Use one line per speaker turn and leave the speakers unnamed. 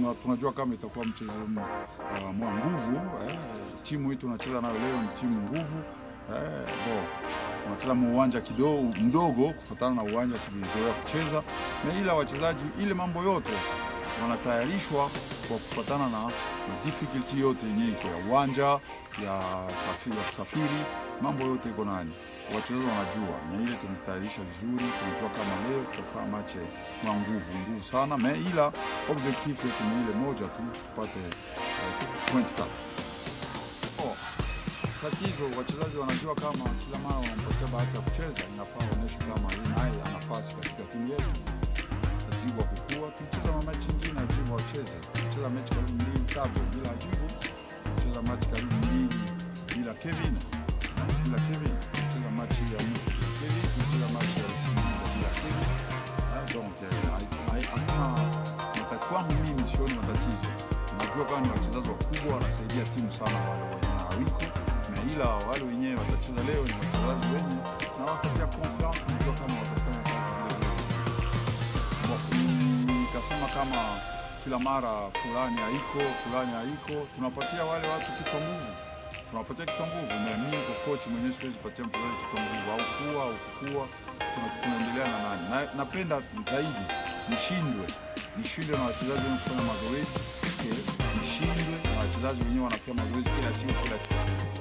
tuna, tunajua kama itakuwa mchezo uh, mwa nguvu eh, timu hii tunacheza nayo leo ni timu nguvu eh, bo tunacheza mu uwanja kidogo mdogo kufuatana na uwanja tulizoea kucheza, na ila wachezaji ile mambo yote wanatayarishwa kwa kufuatana na, na difficulty yote yenyewe iko ya uwanja ya, safi, ya kusafiri, mambo yote iko nani, wachezaji wanajua, na ile tumetayarisha vizuri. Tunajua kama leo tutafanya match na nguvu nguvu sana, na ila objectif yetu ni ile moja tu, tupate uh, point tatu. Oh, tatizo wachezaji wanajua kama kila mara wanampatia bahati ya kucheza, inafaa waonyeshe kama yeye naye ana nafasi katika timu yetu ajibu wa kukua. Tulicheza na mechi nyingine ajibu wacheze, tulicheza mechi karibu mbili tatu bila ajibu, tulicheza mechi karibu mbili bila Kevin bila Kevin, tulicheza mechi ya mwisho bila Kevin, tulicheza mechi ya usiku bila Kevin. Ah, Donc eh, hai- hai- hakuna mata- kwangu mimi sioni matatizo. Najua kama ni wachezaji wakubwa wanasaidia timu sana, wale wenye hawiko na ila wale wenyewe watacheza leo ni wachezaji wenye na wakatia confiance, najua kama watafanya kazi vile vile nikasema kama kila mara fulani haiko fulani haiko, tunapatia wale watu kichwa nguvu, tunapatia kichwa nguvu. Na mimi kwa coach mwenyewe siwezi patia mchezaji kichwa nguvu au kuwa au kukua, tuna- tunaendelea na nani na, napenda zaidi nishindwe nishindwe na wachezaji wenye kufanya mazoezi, eh, nishindwe na wachezaji wenyewe wanapewa mazoezi kila siku kila siku